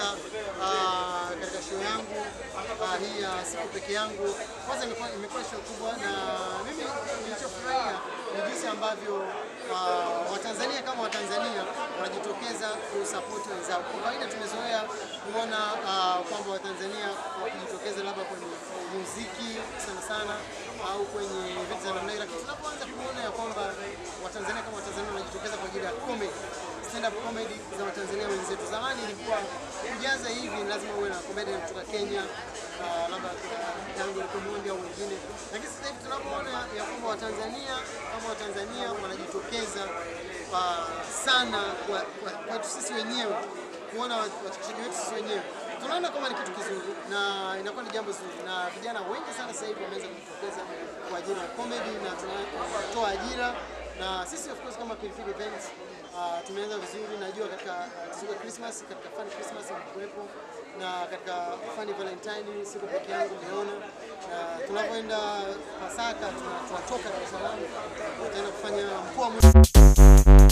katika ah, katika show yangu ah, hii ya siku peke yangu. Kwanza imekuwa imekuwa show kubwa, na mimi nilichofurahia ni jinsi ambavyo ah, Watanzania kama Watanzania wanajitokeza kusapoti wenzao. Kwa kawaida tumezoea kuona ah, kwamba Watanzania wakijitokeza labda kwenye muziki sana sana au kwenye vitu za namna hiyo, lakini tunapoanza kuona ya kwamba Watanzania kama Watanzania wanajitokeza kwa ajili ya comedy stand up comedy za Watanzania wenzetu. Zamani ilikuwa kujaza hivi ni lazima uwe na comedian kutoka Kenya, ah, labda Yango Omondi au wengine, lakini sasa hivi tunapoona ya kwamba Watanzania kama Watanzania wanajitokeza ah, sana kwa- kwa- kwetu sisi wenyewe kuona wachekeshaji wetu sisi wenyewe tunaona kama ni kitu kizuri na inakuwa ni jambo zuri, na vijana wengi sana sasa hivi wameanza kujitokeza kwa ajili ya comedy na tuna- tunatoa ajira na sisi of course kama Pilipili Events uh, tumeanza vizuri. Najua katika siku ya Christmas, katika Fun Christmas imekuwepo na katika Fun Valentine siku peke yangu umeona, na tunapoenda Pasaka tuna- tunatoka Dar es Salaam tutaenda kufanya mkoa mwe-